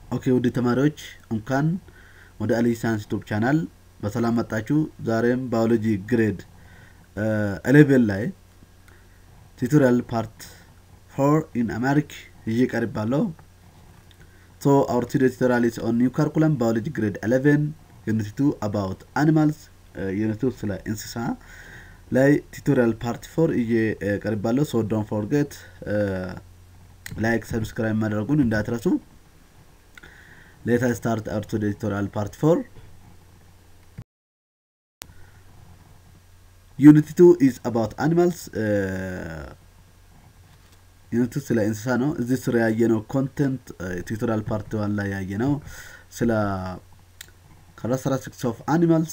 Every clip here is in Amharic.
ኦኬ ውድ ተማሪዎች እንኳን ወደ አሊ ሳይንስ ዩቱብ ቻናል በሰላም መጣችሁ። ዛሬም ባዮሎጂ ግሬድ ኤሌቨን ላይ ቱቶሪያል ፓርት ፎር ኢን አማሪክ ይዤ ቀርባለሁ። ሶ አውር ቱዴ ቱቶሪያል ኢዝ ኦን ኒው ካሪኩለም ባዮሎጂ ግሬድ ኤሌቨን ዩኒት ቱ አባውት አኒማልስ ዩኒት ቱ ስለ እንስሳ ላይ ቱቶሪያል ፓርት ፎር ይዤ ቀርባለሁ። ሶ ዶንት ፎርጌት ላይክ ሰብስክራይብ ማድረጉን እንዳትረሱ። Let us start our today's tutorial part 4. Unit 2 is about animals. ዩኒት ስለ እንስሳ ነው። እዚህ ስር ያየነው ኮንተንት ቱቶሪያል ፓርት ዋን ላይ ያየነው ስለ ካራክተሪስቲክስ ኦፍ አኒማልስ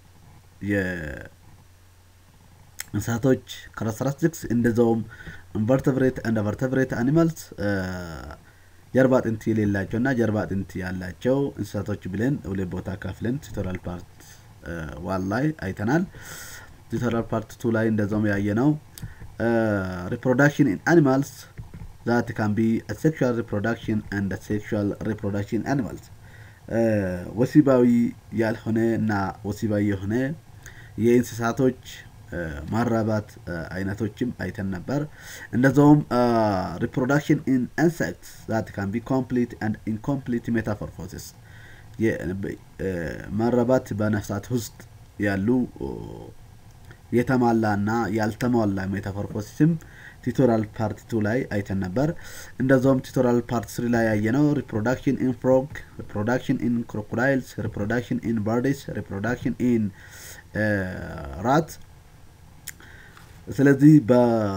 የእንስሳቶች ካራክተሪስቲክስ እንደዛውም ኢንቨርተብሬት ኤንድ ቨርተብሬት አኒማልስ ጀርባ አጥንት የሌላቸው እና ጀርባ አጥንት ያላቸው እንስሳቶች ብለን ሁለት ቦታ ካፍለን ቱቶሪያል ፓርት ዋን ላይ አይተናል። ቱቶሪያል ፓርት ቱ ላይ እንደዛውም ያየ ነው ሪፕሮዳክሽን ኢን አኒማልስ ዛት ካን ቢ ሴክሹዋል ሪፕሮዳክሽን አንድ ሴክሹዋል ሪፕሮዳክሽን አኒማልስ ወሲባዊ ያልሆነ እና ወሲባዊ የሆነ የእንስሳቶች ማራባት አይነቶችም አይተን ነበር። እንደዛውም ሪፕሮዳክሽን ኢን ኢንሴክትስ ዛት ካን ቢ ኮምፕሊት አንድ ኢንኮምፕሊት ሜታፎርፎሲስ ማራባት በነፍሳት ውስጥ ያሉ የተሟላ እና ያልተሟላ ሜታፎርፎሲስም ቱቶሪያል ፓርት ቱ ላይ አይተን ነበር። እንደዛውም ቱቶሪያል ፓርት ስሪ ላይ ያየነው ሪፕሮዳክሽን ኢን ፍሮግ፣ ሪፕሮዳክሽን ኢን ክሮኮዳይልስ፣ ሪፕሮዳክሽን ኢን በርድስ፣ ሪፕሮዳክሽን ኢን ራት ስለዚህ በ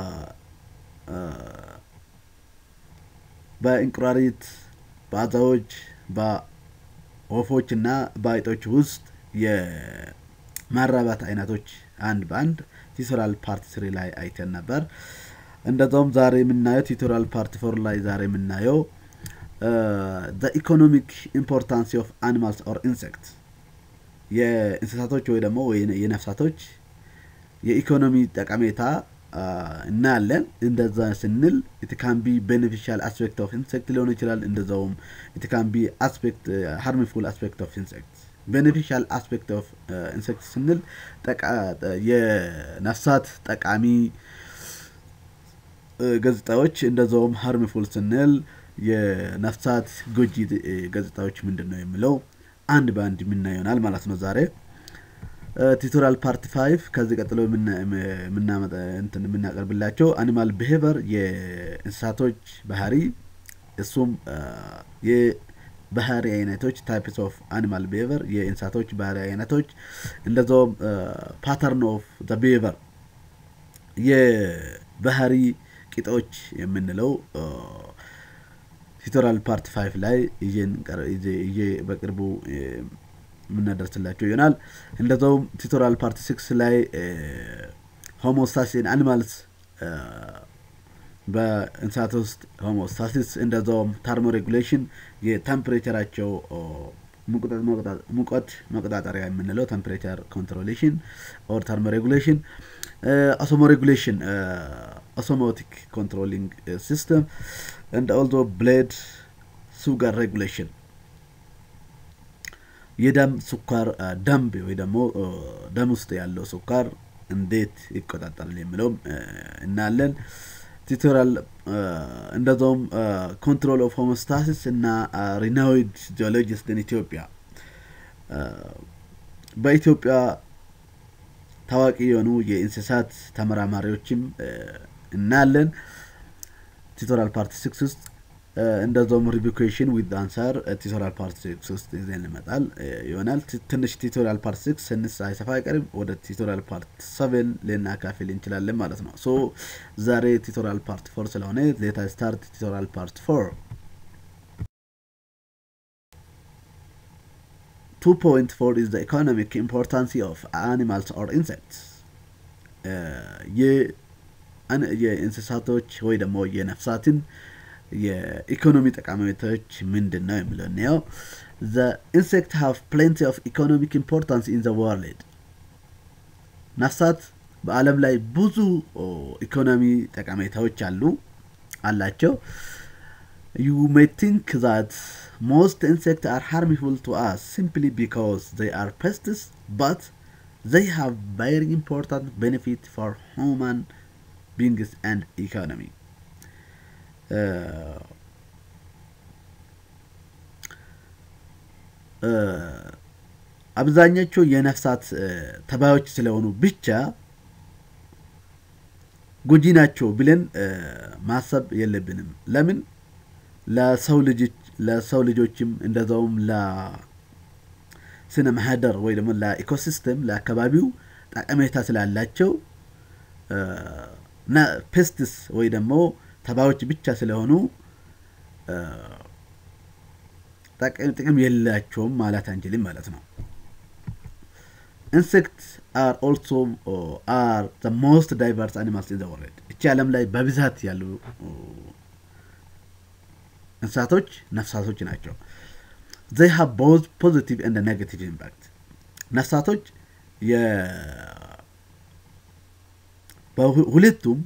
በእንቁራሪት በአዛዎች በወፎች እና በአይጦች ውስጥ የማራባት አይነቶች አንድ በአንድ ቱቶሪያል ፓርት ስሪ ላይ አይተን ነበር። እንደዛውም ዛሬ የምናየው ቱቶሪያል ፓርት ፎር ላይ ዛሬ የምናየው ዘ ኢኮኖሚክ ኢምፖርታንስ ኦፍ አኒማልስ ኦር ኢንሴክት የእንስሳቶች ወይ ደግሞ የነፍሳቶች የኢኮኖሚ ጠቀሜታ እናያለን። እንደዛ ስንል ኢትካምቢ ቤኔፊሻል አስፔክት ኦፍ ኢንሴክት ሊሆን ይችላል። እንደዛውም ኢትካምቢ አስፔክት ሃርምፉል አስፔክት ኦፍ ኢንሴክት። ቤኔፊሻል አስፔክት ኦፍ ኢንሴክት ስንል የነፍሳት ጠቃሚ ገጽታዎች፣ እንደዛውም ሃርምፉል ስንል የነፍሳት ጎጂ ገጽታዎች ምንድን ነው የሚለው አንድ በአንድ የምናየው ይሆናል ማለት ነው ዛሬ ቱቶሪያል ፓርት ፋይቭ ከዚህ ቀጥሎ የምናቀርብላቸው አኒማል ብሄቨር የእንስሳቶች ባህሪ እሱም የባህሪ አይነቶች ታይፕስ ኦፍ አኒማል ብሄቨር የእንስሳቶች ባህሪ አይነቶች እንደዛውም ፓተርን ኦፍ ዘ ብሄቨር የባህሪ ቂጦች የምንለው ቱቶሪያል ፓርት ፋይቭ ላይ ይዤ በቅርቡ የምናደርስላቸው ይሆናል። እንደዛውም ቱቶሪያል ፓርት ሲክስ ላይ ሆሞስታሲስ አኒማልስ በእንስሳት ውስጥ ሆሞስታሲስ እንደዛውም ተርሞ ሬጉሌሽን የቴምፕሬቸራቸው ሙቀት መቆጣጠሪያ የምንለው ቴምፕሬቸር ኮንትሮሌሽን ኦር ተርሞ ሬጉሌሽን ኦሶሞ ሬጉሌሽን ኦሶሞቲክ ኮንትሮሊንግ ሲስተም and also blood sugar regulation የደም ስኳር ደንብ ወይ ደግሞ ደም ውስጥ ያለው ስኳር እንዴት ይቆጣጠራል የሚለውም እናያለን። ቱቶሪያል እንደዛውም ኮንትሮል ኦፍ ሆሞስታሲስ እና ሪናዊድ ጂኦሎጂስት ኢን ኢትዮጵያ በኢትዮጵያ ታዋቂ የሆኑ የእንስሳት ተመራማሪዎችም እናያለን። ቱቶሪያል ፓርት ሲክስ ውስጥ እንደዛውም ሪቪኩዌሽን ዊዝ አንሰር ቱቶሪያል ፓርት ሲክስ ውስጥ ይዘን ይመጣል ይሆናል። ትንሽ ቱቶሪያል ፓርት ሲክስ ስንስ አይሰፋ አይቀርም ወደ ቱቶሪያል ፓርት ሰቨን ልናካፍል እንችላለን ማለት ነው። ሶ ዛሬ ቱቶሪያል ፓርት ፎር ስለሆነ ሌታ ስታርት ቱቶሪያል ፓርት ፎር ቱ ፖይንት ፎር ኢዝ ዘ ኢኮኖሚክ ኢምፖርታንስ ኦፍ አኒማልስ ኦር ኢንሴክትስ የእንስሳቶች ወይ ደግሞ የነፍሳትን የኢኮኖሚ ጠቃሚዎች ምንድን ነው የሚለው እንየው። ዘ ኢንሴክት ሃቭ ፕሌንቲ ኦፍ ኢኮኖሚክ ኢምፖርታንስ ኢን ዘ ወርልድ ነፍሳት በአለም ላይ ብዙ ኢኮኖሚ ጠቀሜታዎች አሉ አላቸው። You may think that most insects are harmful to us simply because they are pests, but they have very important benefit for human beings and economy. Uh, uh, አብዛኞቹ የነፍሳት ተባዮች ስለሆኑ ብቻ ጎጂ ናቸው ብለን ማሰብ የለብንም። ለምን ለሰው ልጅ ለሰው ልጆችም እንደዛውም ለስነ ማህደር ወይ ደግሞ ለኢኮሲስተም ለአካባቢው ጠቀሜታ ስላላቸው ፔስትስ ወይ ደግሞ ተባዮች ብቻ ስለሆኑ ጥቅም የላቸውም ማለት አንችልም ማለት ነው። ኢንሴክትስ አር ኦልሶ አር ዘ ሞስት ዳይቨርስ አኒማልስ ኢን ዘ ወርልድ። እቺ ዓለም ላይ በብዛት ያሉ እንስሳቶች ነፍሳቶች ናቸው። ዘይ ሃቭ ቦዝ ፖዚቲቭ ኤንድ ኔጋቲቭ ኢምፓክት። ነፍሳቶች ሁለቱም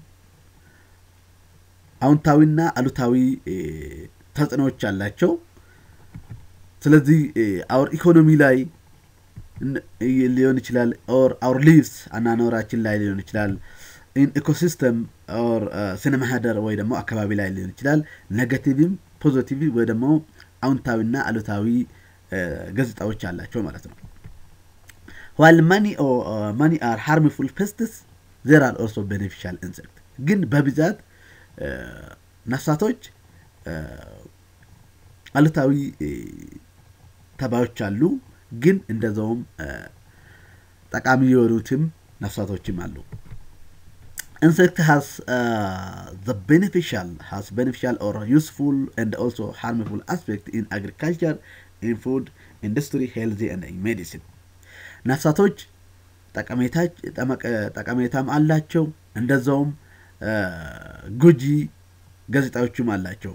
አዎንታዊና አሉታዊ ተጽዕኖዎች አላቸው። ስለዚህ አውር ኢኮኖሚ ላይ ሊሆን ይችላል ኦር አውር ሊቭስ አናኖራችን ላይ ሊሆን ይችላል ኢን ኢኮሲስተም ኦር ስነ ማህደር ወይ ደግሞ አካባቢ ላይ ሊሆን ይችላል ኔጋቲቭም ፖዚቲቭ ወይ ደግሞ አዎንታዊና አሉታዊ ገጽታዎች አላቸው ማለት ነው ዋል ማኒ ማኒ አር ሃርምፉል ፔስትስ ዜር አር ኦልሶ ቤኔፊሻል ኢንሴክት ግን በብዛት ነፍሳቶች አሉታዊ ተባዮች አሉ ግን እንደዛውም ጠቃሚ የሆኑትም ነፍሳቶችም አሉ insect has uh, the beneficial has beneficial or useful and also harmful aspect in agriculture in food industry healthy and in medicine ነፍሳቶች ጠቀሜታም አላቸው እንደዛውም ጎጂ ገጽታዎችም አላቸው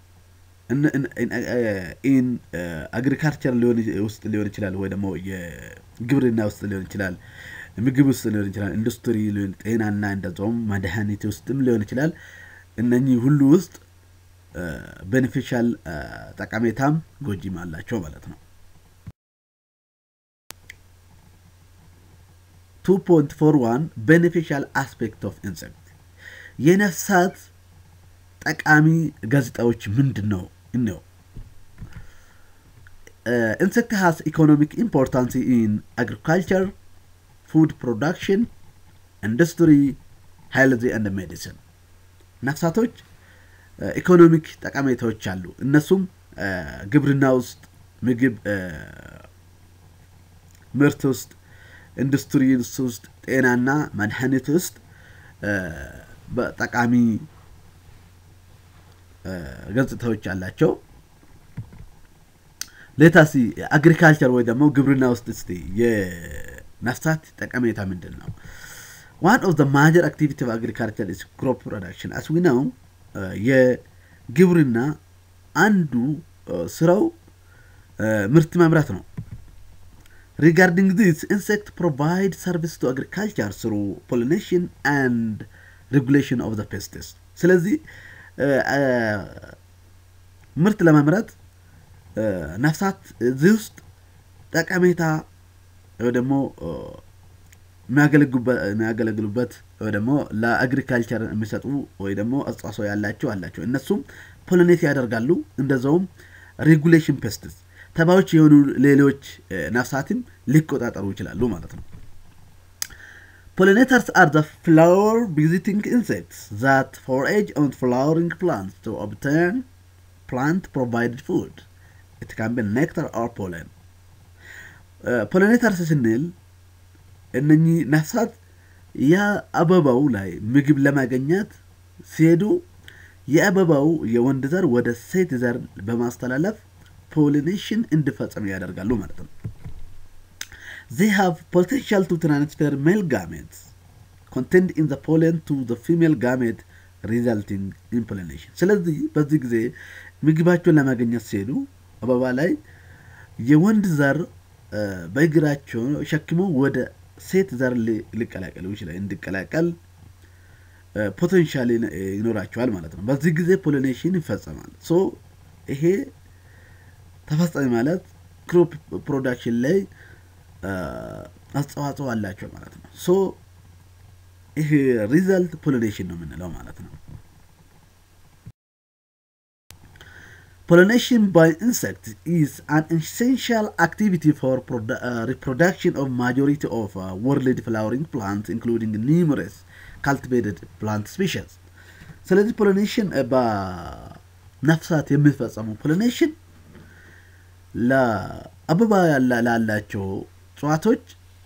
ኢን አግሪካልቸር ውስጥ ሊሆን ይችላል ወይ ደግሞ የግብርና ውስጥ ሊሆን ይችላል ምግብ ውስጥ ሊሆን ይችላል ኢንዱስትሪ ጤናና እንደዛውም መድኃኒት ውስጥም ሊሆን ይችላል እነኚህ ሁሉ ውስጥ ቤኔፊሻል ጠቀሜታም ጎጂም አላቸው ማለት ነው 2.41 ቤኔፊሻል አስፔክት ኦፍ ኢንሴክት የነፍሳት ጠቃሚ ገጽታዎች ምንድን ነው እነው ኢንሴክት ሃስ ኢኮኖሚክ ኢምፖርታንስ ኢን አግሪካልቸር ፉድ ፕሮዳክሽን ኢንዱስትሪ ሄልዚ ኤንድ ሜዲሲን ነፍሳቶች ኢኮኖሚክ ጠቀሜታዎች አሉ እነሱም ግብርና ውስጥ ምግብ ምርት ውስጥ ኢንዱስትሪ ውስጥ ጤናና መድኃኒት ውስጥ ጠቃሚ ገጽታዎች አላቸው ሌታሲ አግሪካልቸር ወይ ደግሞ ግብርና ውስጥ እስቲ የነፍሳት ጠቀሜታ ምንድን ነው ዋን ኦፍ ዘ ማጀር አክቲቪቲ ኦፍ አግሪካልቸር ኢስ ክሮፕ ፕሮዳክሽን አስ ዊ ነው የግብርና አንዱ ስራው ምርት ማምረት ነው ሪጋርዲንግ ዚስ ኢንሴክት ፕሮቫይድ ሰርቪስ ቱ አግሪካልቸር ስሩ ፖሊኔሽን አንድ ሬጉሌሽን ኦፍ ዘ ፔስትስ ስለዚህ ምርት ለማምረት ነፍሳት እዚህ ውስጥ ጠቀሜታ ወይ ደግሞ የሚያገለግሉበት ወይ ደግሞ ለአግሪካልቸር የሚሰጡ ወይ ደግሞ አስተዋጽኦ ያላቸው አላቸው እነሱም ፖሊኔት ያደርጋሉ እንደዛውም ሬጉሌሽን ፔስትስ ተባዮች የሆኑ ሌሎች ነፍሳትም ሊቆጣጠሩ ይችላሉ ማለት ነው Pollinators are the flower visiting insects that forage on flowering plants to obtain plant provided food. It can be nectar or pollen. ፖሊኔተርስ ስንል እነኚህ ነፍሳት የአበባው ላይ ምግብ ለማገኘት ሲሄዱ የአበባው የወንድ ዘር ወደ ሴት ዘር በማስተላለፍ ፖሊኔሽን እንዲፈጸም ያደርጋሉ ማለት ነው they have potential to transfer male gametes contained in the pollen to the female gamete resulting in pollination ስለዚህ በዚህ ጊዜ ምግባቸውን ለማገኘት ሲሄዱ አበባ ላይ የወንድ ዘር በእግራቸው ሸክሞ ወደ ሴት ዘር ሊቀላቀሉ ይችላል እንዲቀላቀል ፖቴንሻል ይኖራቸዋል ማለት ነው። በዚህ ጊዜ ፖሊኔሽን ይፈጸማል። ሶ ይሄ ተፈጸመ ማለት ክሮፕ ፕሮዳክሽን ላይ አስተዋጽኦ አላቸው ማለት ነው። ሶ ይሄ ሪዘልት ፖሊኔሽን ነው የምንለው ማለት ነው። Pollination by insects is an essential activity for produ- uh, reproduction of majority of uh, world flowering plants, including numerous cultivated plant species. ስለዚህ ፖሊኔሽን በነፍሳት የሚፈጸሙ ፖሊኔሽን ለአበባ ላላቸው እጽዋቶች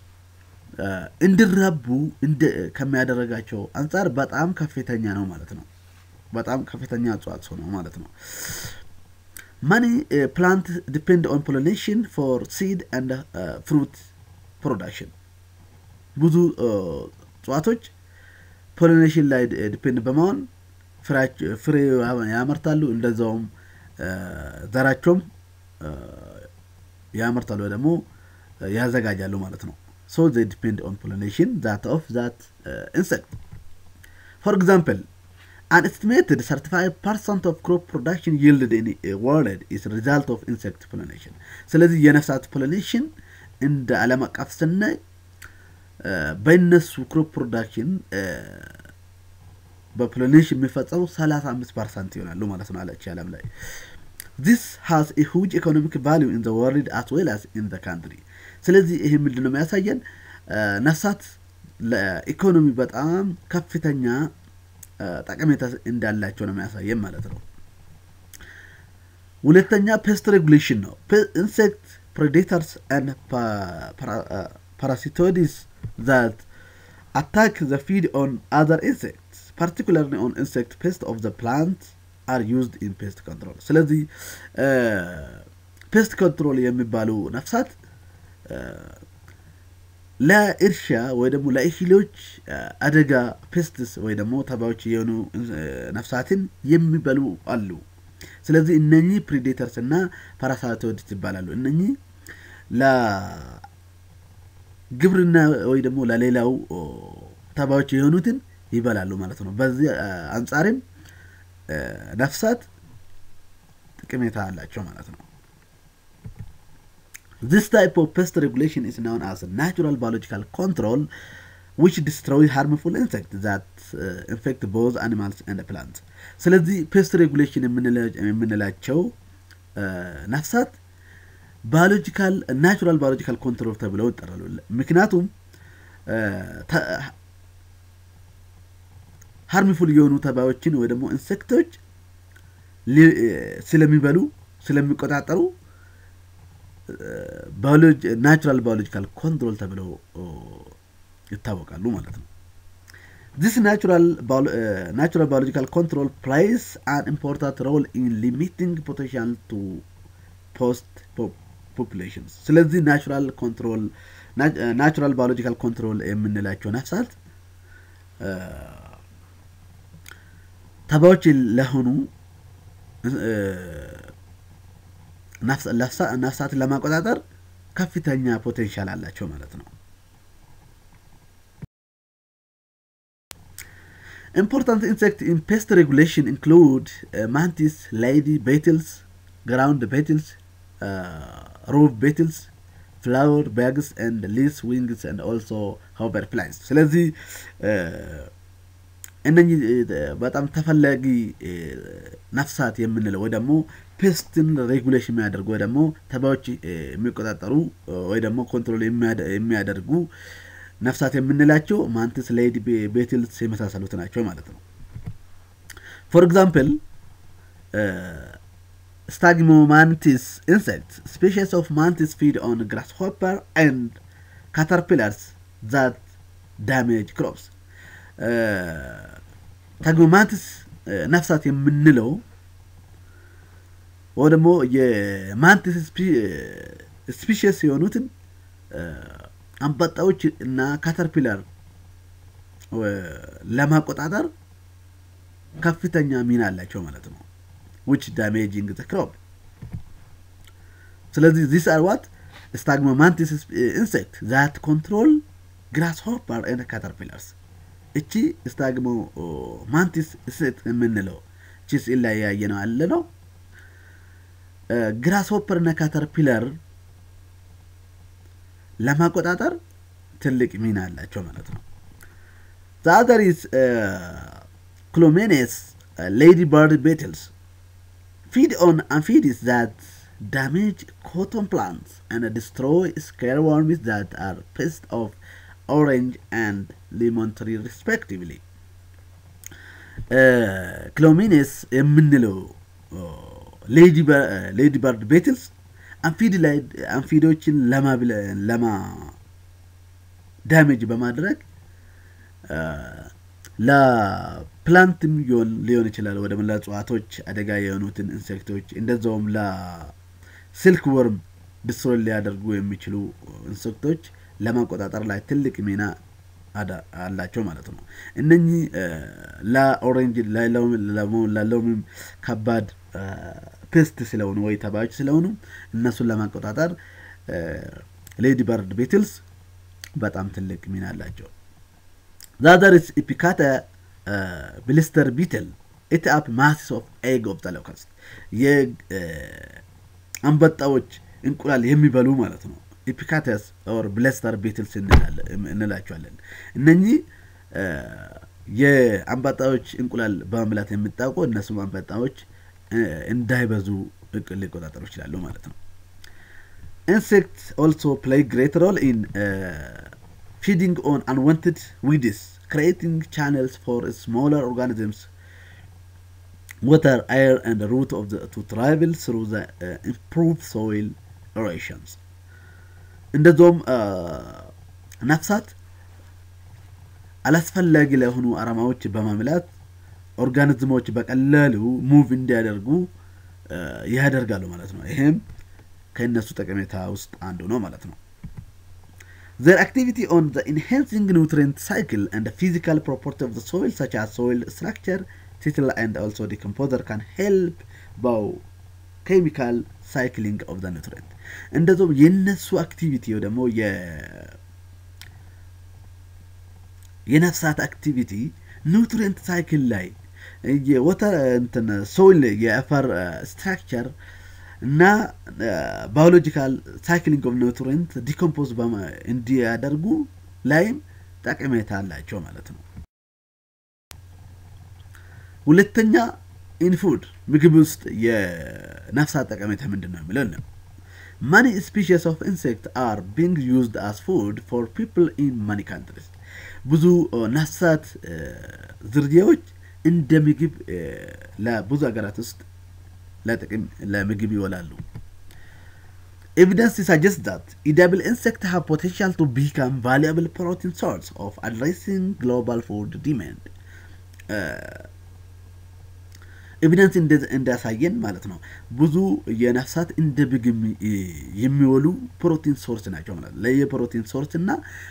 እንዲራቡ ከሚያደረጋቸው አንጻር በጣም ከፍተኛ ነው ማለት ነው። በጣም ከፍተኛ አስተዋጽኦ ነው ማለት ነው። Many uh, plants depend on pollination for seed and uh, fruit production. ብዙ እጽዋቶች ፖሊኔሽን ላይ ዲፔንድ በመሆን ፍሬ ያመርታሉ። እንደዛውም ዘራቸውም ያመርታሉ ወይ ደግሞ ያዘጋጃሉ ማለት ነው። ሶ they depend on pollination that of that uh, insect. For example, An estimated 35% of crop production yielded in a world is a result of insect pollination. ስለዚህ የነፍሳት ፖሊኔሽን እንደ ዓለም አቀፍ ስናይ በእነሱ ክሮፕ ፕሮዳክሽን በፖሊኔሽን የሚፈጸሙ 35 ፐርሰንት ይሆናሉ ማለት ነው አለች ዓለም ላይ ዚስ ሃዝ ኤ ሁጅ ኢኮኖሚክ ቫሊዩ ኢን ዘ ወርልድ አስ ዌል አስ ኢን ዘ ካንትሪ። ስለዚህ ይህ ምንድን ነው የሚያሳየን ነፍሳት ለኢኮኖሚ በጣም ከፍተኛ ጠቀሜታ እንዳላቸው ነው የሚያሳየን ማለት ነው። ሁለተኛ ፔስት ሬጉሌሽን ነው። ኢንሴክት ፕሬዴተርስ ን ፓራሲቶዲስ ዛት አታክ ዘ ፊድ ኦን አዘር ኢንሴክትስ ፓርቲኩላርሊ ኦን ኢንሴክት ፔስት ኦፍ ዘ ፕላንት አር ዩዝድ ኢን ፔስት ኮንትሮል። ስለዚህ ፔስት ኮንትሮል የሚባሉ ነፍሳት ለእርሻ ወይ ደግሞ ለእህሎች አደጋ ፔስትስ ወይ ደግሞ ተባዮች የሆኑ ነፍሳትን የሚበሉ አሉ። ስለዚህ እነኚህ ፕሪዴተርስ እና ፓራሳይቶይድስ ይባላሉ። እነኚህ ለግብርና ወይ ደግሞ ለሌላው ተባዮች የሆኑትን ይበላሉ ማለት ነው። በዚህ አንጻርም ነፍሳት ጥቅሜታ አላቸው ማለት ነው። This type of pest regulation is known as natural biological control, which destroy harmful insects that uh, infect both animals and plants. ስለዚህ ፔስት ሬጉሌሽን የምንላቸው ነፍሳት ባዮሎጂካል ናቹራል ባዮሎጂካል ኮንትሮል ተብለው ይጠራሉ። ምክንያቱም ሃርሚፉል የሆኑ ተባዮችን ወይ ደግሞ ኢንሴክቶች ስለሚበሉ ስለሚቆጣጠሩ ናቹራል ባዮሎጂካል ኮንትሮል ተብለው ይታወቃሉ ማለት ነው። ዚስ ናቹራል ባዮሎጂካል ኮንትሮል ፕላይስ አን ኢምፖርታንት ሮል ኢን ሊሚቲንግ ፖቴንሻል ቱ ፖስት ፖፑሌሽንስ። ስለዚህ ናቹራል ኮንትሮል ናቹራል ባዮሎጂካል ኮንትሮል የምንላቸው ነፍሳት ተባዮች ለሆኑ ነፍሳትን ለማቆጣጠር ከፍተኛ ፖቴንሻል አላቸው ማለት ነው። ኢምፖርታንት ኢንሴክት ኢን ፔስት ሬጉሌሽን ኢንክሉድ ማንቲስ፣ ሌዲ ቤትልስ፣ ግራውንድ ቤትልስ፣ ሮቭ ቤትልስ፣ ፍላወር ባግስ ኤንድ ሊስ ዊንግስ ኤንድ ኦልሶ ሆቨር ፍላይስ። ስለዚህ እነኚህ በጣም ተፈላጊ ነፍሳት የምንለው ወይ ደግሞ ፔስትን ሬጉሌሽን የሚያደርጉ ወይ ደግሞ ተባዮች የሚቆጣጠሩ ወይ ደግሞ ኮንትሮል የሚያደርጉ ነፍሳት የምንላቸው ማንትስ፣ ሌዲ ቤትልስ የመሳሰሉት ናቸው ማለት ነው። ፎር ኤግዛምፕል ስታግሞማንቲስ ኢንሴክት ስፔሽስ ኦፍ ማንቲስ ፊድ ኦን ግራስ ሆፐር ኤንድ ካተርፒላርስ ዛት ዳሜጅ ክሮፕስ ታግሞማንቲስ ነፍሳት የምንለው ወይ ደግሞ የማንቲስ ስፒሽስ የሆኑትን አንበጣዎች እና ካተርፒላር ለማቆጣጠር ከፍተኛ ሚና አላቸው ማለት ነው። ዊች ዳሜጂንግ ዘ ክሮፕ። ስለዚህ ዚስ አር ዋት ስታግሞማንቲስ ኢንሴክት ዛት ኮንትሮል ግራስ ሆፐር ኤንድ ካተርፒላርስ እቺ ስታግሞ ማንቲስ ሴት የምንለው እቺ ስዕል ላይ ያየ ነው አለ ነው ግራስ ሆፐር እና ካተርፒለር ለማቆጣጠር ትልቅ ሚና አላቸው ማለት ነው። ዛዘሪስ ክሎሜኔስ ሌዲ በርድ ቤትልስ ፊድ ኦን አምፊቢስ ዛት damage cotton plants and destroy scareworms that are pests of orange and lemon tree respectively. ክሎሚኔስ የምንለው ሌዲ በርድ ቤትልስ አንፊድ ላይ አንፊዶችን ለማ ዳሜጅ በማድረግ ለፕላንትም ሊሆን ይችላል ወደ ለእጽዋቶች አደጋ የሆኑትን ኢንሴክቶች እንደዛውም ለስልክ ወርም ድስትሮይ ሊያደርጉ የሚችሉ ኢንሴክቶች ለማቆጣጠር ላይ ትልቅ ሚና አላቸው ማለት ነው። እነኚህ ለኦሬንጅ ላለውም ከባድ ፔስት ስለሆኑ ወይ ተባዮች ስለሆኑ እነሱን ለማቆጣጠር ሌዲ በርድ ቤትልስ በጣም ትልቅ ሚና አላቸው። ዛዘርስ ኢፒካተ ብሊስተር ቢትል ኢት አፕ ማሲስ ኦፍ ኤግ ኦፍ ዘ ሎከስት የአንበጣዎች እንቁላል የሚበሉ ማለት ነው። ኢፒካተስ ኦር ብለስተር ቤትልስ እንላቸዋለን። እነኚህ የአንበጣዎች እንቁላል በመብላት የሚታወቁ እነሱም አንበጣዎች እንዳይበዙ ሊቆጣጠሩ ይችላሉ ማለት ነው። ኢንሴክት ኦልሶ ፕሌይ ግሬት ሮል ኢን ፊዲንግ ኦን አንዋንትድ ዊድስ ክሬቲንግ ቻነልስ ፎር ስሞለር ኦርጋኒዝምስ water, air, and the root of the to travel through the uh, improved soil erosions. እንደዚሁም ነፍሳት አላስፈላጊ ለሆኑ አረማዎች በማምላት ኦርጋኒዝሞች በቀላሉ ሙቭ እንዲያደርጉ ያደርጋሉ ማለት ነው። ይሄም ከእነሱ ጠቀሜታ ውስጥ አንዱ ነው ማለት ነው። Their activity on the enhancing nutrient cycle and the physical property of the soil, such as soil structure, tittle, and also decomposer, can help bow chemical cycling of the nutrient. እንደዚሁም የነሱ አክቲቪቲ ደግሞ የነፍሳት አክቲቪቲ ኑትሪየንት ሳይክል ላይ የወተር እንትን ሶይል የአፈር ስትራክቸር እና ባዮሎጂካል ሳይክሊንግ ኦፍ ኑትሪየንት ዲኮምፖዝ እንዲያደርጉ ላይም ጠቀሜታ አላቸው ማለት ነው። ሁለተኛ ኢንፉድ ምግብ ውስጥ የነፍሳት ጠቀሜታ ምንድን ነው የሚለው ነው። ማኒ ስፒሽስ ኦፍ ኢንሴክት አር ቢንግ ዩዝድ አስ ፉድ ፎር ፒፕል ኢን ማኒ ካንትሪስ ብዙ ነፍሳት ዝርያዎች እንደ ምግብ ለብዙ ሀገራት ውስጥ ለጥቅም ለምግብ ይውላሉ። Evidence suggests that edible insects have potential to become valuable protein source of addressing global food demand. ኤቪደንስ እንዳሳየን ማለት ነው ብዙ የነፍሳት እንደ ምግብ የሚወሉ ፕሮቲን ሶርስ ናቸው ማለት ነው። ለየፕሮቲን ሶርስ እና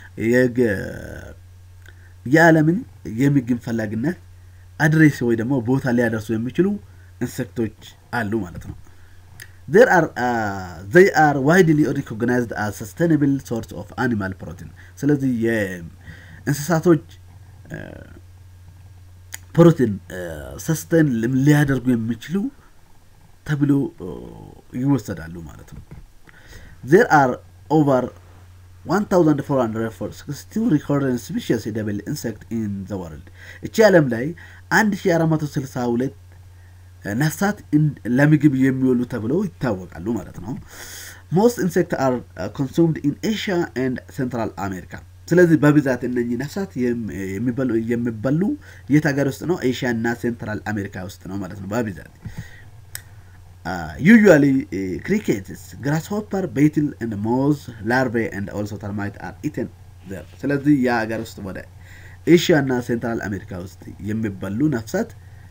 የዓለምን የምግብ ፈላጊነት አድሬስ ወይ ደግሞ ቦታ ሊያደርሱ የሚችሉ ኢንሴክቶች አሉ ማለት ነው። there are uh, they are widely recognized as sustainable source of animal protein ስለዚህ የእንስሳቶች ፕሮቲን ሰስተን ሊያደርጉ የሚችሉ ተብሎ ይወሰዳሉ ማለት ነው። there are over 1462 recorded species edible insect in the world እቺ ዓለም ላይ 1462 ነፍሳት ለምግብ የሚውሉ ተብለው ይታወቃሉ ማለት ነው። ሞስት ኢንሴክት አር ኮንሱምድ ኢን ኤሽያ ኤንድ ሴንትራል አሜሪካ። ስለዚህ በብዛት እነኚህ ነፍሳት የሚበሉ የት ሀገር ውስጥ ነው? ኤሽያ እና ሴንትራል አሜሪካ ውስጥ ነው ማለት ነው በብዛት ዩዥዋሊ ክሪኬትስ ግራስሆፐር ቤትል ኤንድ ሞዝ ላርቬ ኤንድ ኦልሶ ተርማይት አር ኢተን ዘር። ስለዚህ የሀገር ውስጥ ወደ ኤሽያ እና ሴንትራል አሜሪካ ውስጥ የሚበሉ ነፍሳት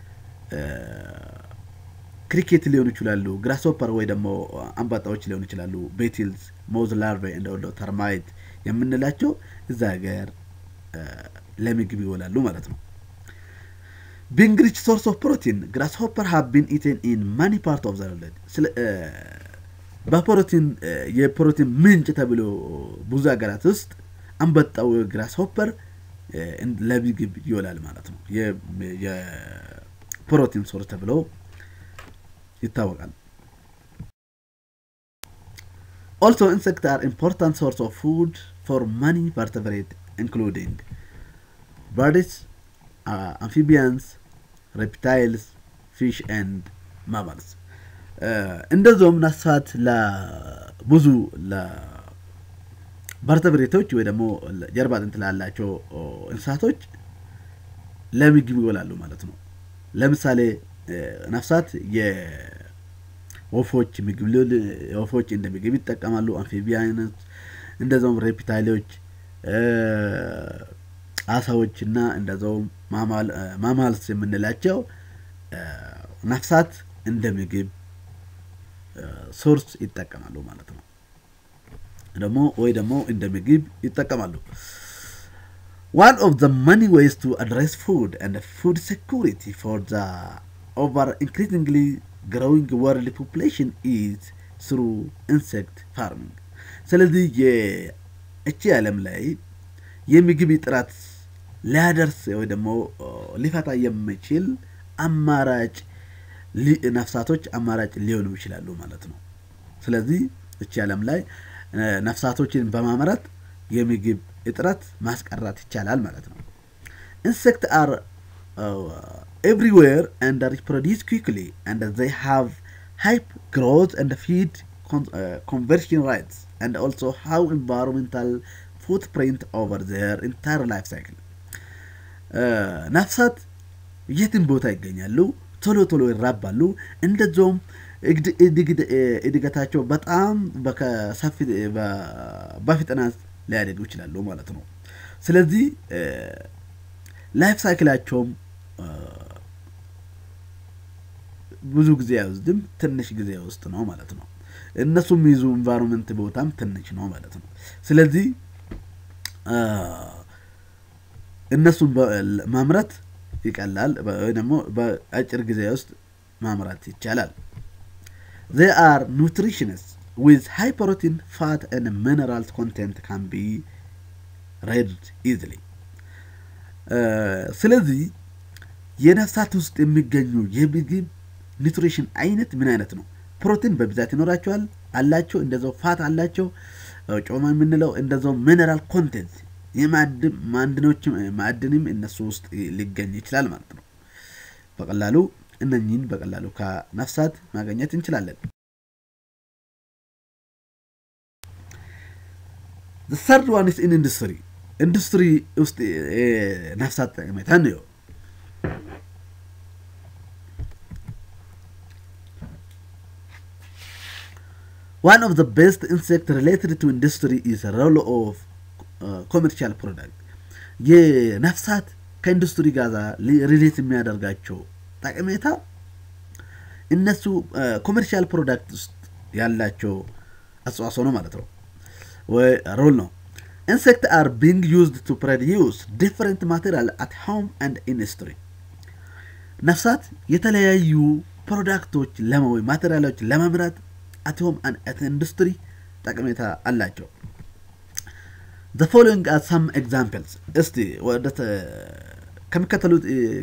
ክሪኬት ሊሆኑ ይችላሉ፣ ግራስሆፐር ወይ ደግሞ አንበጣዎች ሊሆኑ ይችላሉ፣ ቤትልስ፣ ሞዝ ላርቬ እንደ ወደ ተርማይት የምንላቸው እዛ ሀገር ለምግብ ይውላሉ ማለት ነው። ቢንግ ሪች ሶርስ ኦፍ ፕሮቲን ግራስሆፐር ሃቭ ቢን ኢቴን ኢን ማኒ ፓርት ኦፍ ዘ ወርልድ። በፕሮቲን የፕሮቲን ምንጭ ተብሎ ብዙ ሀገራት ውስጥ አንበጣው ግራስሆፐር ለምግብ ይውላል ማለት ነው። የፕሮቲን ሶርስ ተብሎ ይታወቃል። Also, insects are important source of food for many vertebrate, including birds, uh, amphibians, reptiles, fish and mammals. እንደዚሁም ነፍሳት ለብዙ ለቨርተብሬቶች ወይ ደግሞ ጀርባ አጥንት ላላቸው እንስሳቶች ለምግብ ይውላሉ ማለት ነው። ለምሳሌ ነፍሳት ወፎች ምግብ ወፎች እንደ ምግብ ይጠቀማሉ። አምፊቢያኖች እንደዛውም ሬፕታይሎች፣ አሳዎች እና እንደዛውም ማማልስ የምንላቸው ነፍሳት እንደ ምግብ ሶርስ ይጠቀማሉ ማለት ነው። ደግሞ ወይ ደግሞ እንደ ምግብ ይጠቀማሉ። One of the many ways to address food and food security for the over increasingly growing world population is through insect farming ስለዚህ የእቺ ዓለም ላይ የምግብ ጥራት ሊያደርስ ወይ ደግሞ ሊፈታ የሚችል አማራጭ ነፍሳቶች አማራጭ ሊሆኑ ይችላሉ ማለት ነው። ስለዚህ እቺ ዓለም ላይ ነፍሳቶችን በማምረት የምግብ እጥረት ማስቀራት ይቻላል ማለት ነው። ኢንሴክት አር everywhere and reproduce quickly and they have high growth and feed con- uh, conversion rates and also how environmental footprint over their entire life cycle ነፍሳት የትም ቦታ ይገኛሉ ቶሎ ቶሎ ይራባሉ እንደዚሁም እድገታቸው በጣም በፍጥነት ሊያደጉ ይችላሉ ማለት ነው ስለዚህ ላይፍ ሳይክላቸውም ብዙ ጊዜ አይወስድም፣ ትንሽ ጊዜ ውስጥ ነው ማለት ነው። እነሱ የሚይዙ ኢንቫይሮንመንት ቦታም ትንሽ ነው ማለት ነው። ስለዚህ እነሱን ማምረት ይቀላል ወይ ደግሞ በአጭር ጊዜ ውስጥ ማምረት ይቻላል። they are nutritious with high protein fat and minerals content can be read easily ስለዚህ የነፍሳት ውስጥ የሚገኙ የምግብ ኒትሪሽን አይነት ምን አይነት ነው? ፕሮቲን በብዛት ይኖራቸዋል አላቸው፣ እንደዛው ፋት አላቸው፣ ጮማ የምንለው እንደዛው ሚነራል ኮንቴንት የማዕድኖች ማዕድንም እነሱ ውስጥ ሊገኝ ይችላል ማለት ነው። በቀላሉ እነኚህን በቀላሉ ከነፍሳት ማግኘት እንችላለን። The third one is in industry. ኢንዱስትሪ ውስጥ ነፍሳት ጠቀሜታ ነው። One of the best insect related to industry is a role of uh, commercial product. የነፍሳት ከኢንዱስትሪ ጋር ሪሌት የሚያደርጋቸው ጠቀሜታ እነሱ ኮመርሻል ፕሮዳክት ውስጥ ያላቸው አስተዋጽኦ ነው ማለት ነው ወይ ሮል ነው። ኢንሴክት አር ቢንግ ዩዝድ ቱ ፕሮዲዩስ ዲፍረንት ማቴሪያል አት ሆም አንድ ኢንዱስትሪ ነፍሳት የተለያዩ ፕሮዳክቶች ወይ ማቴሪያሎች ለመምራት አት ሆም አንድ ኢንዱስትሪ ጠቀሜታ አላቸው። ዘ ፎሎዊንግ አር ሳም ኤግዛምፕልስ እስቲ ወደ ከሚከተሉት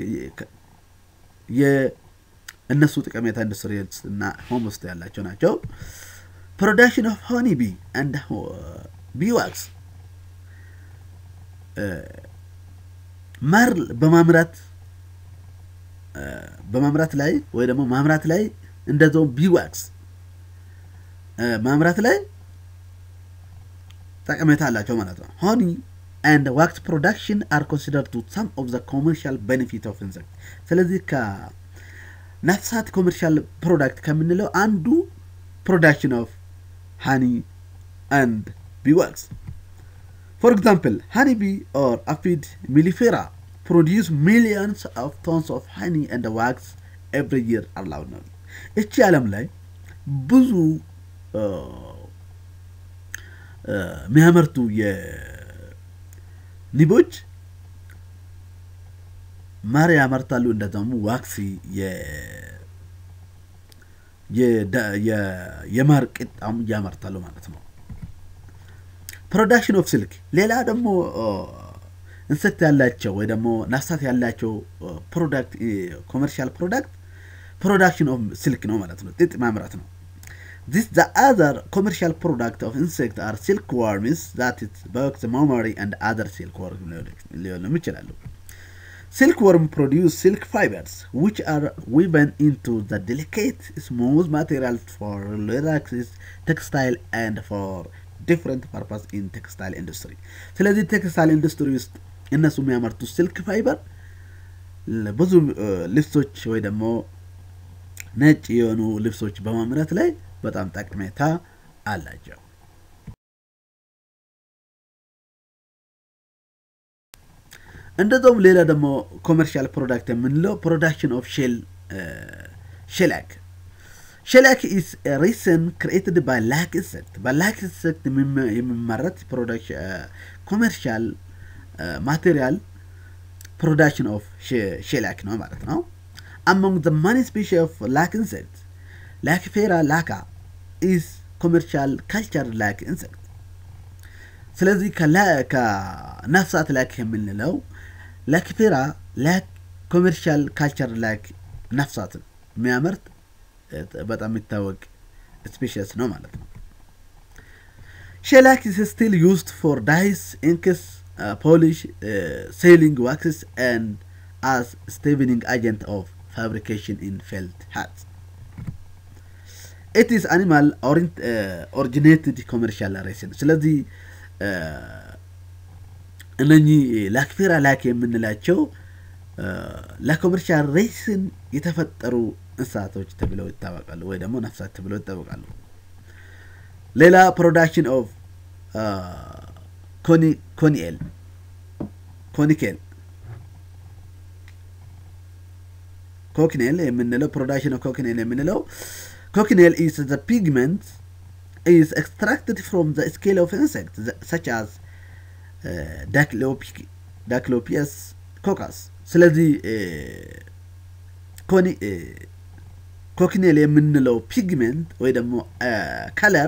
የእነሱ ጠቀሜታ ኢንዱስትሪ እና ሆም ውስጥ ያላቸው ናቸው። ፕሮዳክሽን ኦፍ ሆኒ ቢ አንድ ቢዋክስ ማር በማምራት በማምራት ላይ ወይ ደግሞ ማምራት ላይ እንደዛው ቢዋክስ ማምራት ላይ ጠቀሜታ አላቸው ማለት ነው። ሆኒ ኤንድ ዋክስ ፕሮዳክሽን አር ኮንሲደር ቱ ሳም ኦፍ ዘ ኮመርሻል ቤኔፊት ኦፍ ኢንሰክት። ስለዚህ ከነፍሳት ኮመርሻል ፕሮዳክት ከምንለው አንዱ ፕሮዳክሽን ኦፍ ሃኒ ኤንድ ቢዋክስ For example, honeybee or aphid mellifera produce millions of tons of honey and wax every year allowed ነው። እቺ ዓለም ላይ ብዙ የሚያመርቱ የንቦች ማር ያመርታሉ። እንደዛሙ ዋክሲ የማር ቅጣም ያመርታሉ ማለት ነው። ፕሮዳክሽን ኦፍ ሲልክ ሌላ ደግሞ ኢንሴክት ያላቸው ወይ ደግሞ ነፍሳት ያላቸው ፕሮዳክት ኮመርሻል ፕሮዳክት ፕሮዳክሽን ኦፍ ሲልክ ነው ማለት ነው፣ ጥጥ ማምረት ነው። ዚስ ዘ አዘር ኮመርሻል ፕሮዳክት ኦፍ ኢንሴክት አር ሲልክ ዋርምስ ዛት ኢት ቦክስ ማማሪ አንድ አዘር ሲልክ ወርም ሊሆንም ይችላሉ። Silk worm produce silk fibers, which are woven into the delicate, smooth material for relaxes, textile, and for different purpose in textile industry. ስለዚህ ቴክስታይል ኢንዱስትሪ ውስጥ እነሱ የሚያመርቱ ሲልክ ፋይበር ብዙ ልብሶች ወይ ደግሞ ነጭ የሆኑ ልብሶች በማምረት ላይ በጣም ጠቀሜታ አላቸው። እንደዛውም ሌላ ደግሞ ኮመርሻል ፕሮዳክት የምንለው ፕሮዳክሽን ኦፍ ሼል ሼላክ ሼላክ ኢስ ሪሰን ክሪኤትድ ባይ ላክ ኢንሴክት በላክ ኢንሴክት የሚመረት ኮመርሻል ማቴሪያል ፕሮዳክሽን ኦፍ ሼላክ ነው ማለት ነው። አሞንግ ዘ ማኒ ስፔሺ ኦፍ ላክ ኢንሴክት ላክፌራ ላካ ኢስ ኮመርሻል ካልቸር ላክ ኢንሴክት ስለዚህ ከነፍሳት ላክ የምንለው ላክፌራ ላክ ኮሜርሻል ካልቸር ላክ ነፍሳትን የሚያመርት በጣም የሚታወቅ ስፔሽስ ነው ማለት ነው። ሼላክ ኢስ ስቲል ዩዝድ ፎር ዳይስ ኢንክስ ፖሊሽ ሴሊንግ ዋክስስ ኤንድ አስ ስቴቨኒንግ አጀንት ኦፍ ፋብሪኬሽን ኢን ፌልት ሃት ኢት ኢስ አኒማል ኦሪጂኔትድ ኮሜርሻል ሬስን ስለዚህ እነኚህ ላክፌራ ላክ የምንላቸው ለኮመርሻል ሬስን የተፈጠሩ እንስሳቶች ተብለው ይታወቃሉ፣ ወይ ደግሞ ነፍሳት ተብለው ይታወቃሉ። ሌላ ፕሮዳክሽን ኦፍ ኮኒኤል ኮኒኬል ኮክኔል የምንለው ፕሮዳክሽን ኦፍ ኮክኔል የምንለው ኮክኔል ኢስ ዘ ፒግመንት is extracted from the scale of insects such as uh, Daclyopius coccus ስለዚህ ኮክኔል የምንለው ፒግሜንት ወይ ደግሞ ከለር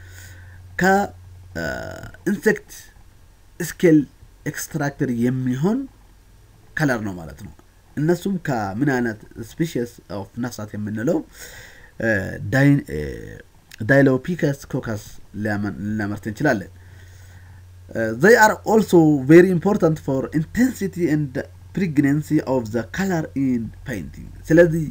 ከኢንሴክት ስኬል ኤክስትራክተር የሚሆን ከለር ነው ማለት ነው። እነሱም ከምን አይነት ስፔሽስ ኦፍ ነፍሳት የምንለው ዳይሎፒከስ ኮከስ ልናመርት እንችላለን። ዘይ አር ኦልሶ ቬሪ ኢምፖርታንት ፎር ኢንቴንሲቲ ኤንድ ፕሪግነንሲ ኦፍ ዘ ከለር ኢን ፔይንቲንግ። ስለዚህ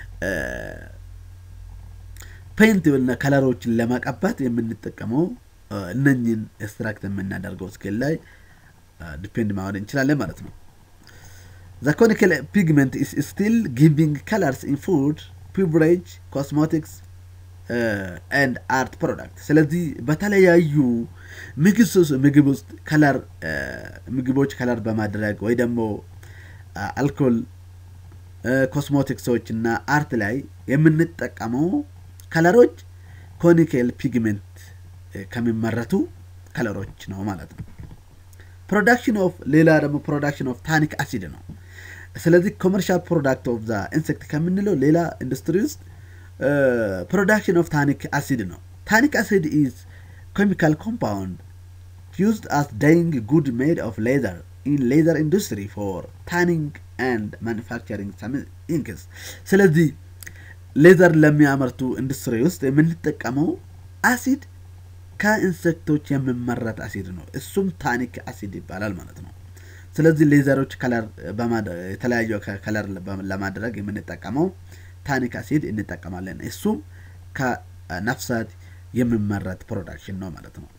ፔይንት የሆነ ከለሮችን ለመቀባት የምንጠቀመው እነኝን ኤክስትራክት የምናደርገው ስኬል ላይ ዲፔንድ ማድረግ እንችላለን ማለት ነው። ዘ ኮኒካል ፒግመንት ኢስ ስቲል ጊቪንግ ከለርስ ኢን ፉድ ቢቨሬጅ ኮስሞቲክስ ኤንድ አርት ፕሮዳክት። ስለዚህ በተለያዩ ምግብ ውስጥ ከለር ምግቦች ከለር በማድረግ ወይ ደግሞ አልኮል ኮስሞቲክሶች እና አርት ላይ የምንጠቀመው ከለሮች ኮኒኬል ፒግመንት ከሚመረቱ ከለሮች ነው ማለት ነው። ፕሮዳክሽን ኦፍ ሌላ ደግሞ ፕሮዳክሽን ኦፍ ታኒክ አሲድ ነው። ስለዚህ ኮመርሻል ፕሮዳክት ኦፍ ዛ ኢንሴክት ከምንለው ሌላ ኢንዱስትሪ ውስጥ ፕሮዳክሽን ኦፍ ታኒክ አሲድ ነው። ታኒክ አሲድ ኢዝ ኬሚካል ኮምፓውንድ ዩዝድ አስ ዳይንግ ጉድ ሜድ ኦፍ ሌዘር ኢን ሌዘር ኢንዱስትሪ ፎር ታኒንግ ኤንድ ማኑፋክቸሪንግ ኢንክስ። ስለዚህ ሌዘር ለሚያመርቱ ኢንዱስትሪ ውስጥ የምንጠቀመው አሲድ ከኢንሴክቶች የሚመረት አሲድ ነው። እሱም ታኒክ አሲድ ይባላል ማለት ነው። ስለዚህ ሌዘሮች ከለር የተለያዩ ከለር ለማድረግ የምንጠቀመው ታኒክ አሲድ እንጠቀማለን። እሱም ከነፍሳት የሚመረት ፕሮዳክሽን ነው ማለት ነው።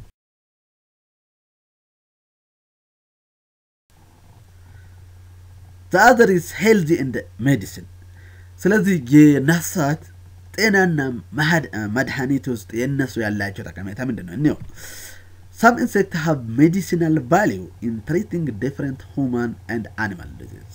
ዘአዘር ኢዝ ሄልዚ እንደ ሜዲሲን። ስለዚህ የነፍሳት ጤናና መድኃኒት ውስጥ የእነሱ ያላቸው ጠቀሜታ ምንድን ነው? እኒው ሰም ኢንሴክት ሃቭ ሜዲሲናል ቫሊዩ ኢን ትሪቲንግ ዲፍረንት ሁማን ኤንድ አኒማል ዲዚዝ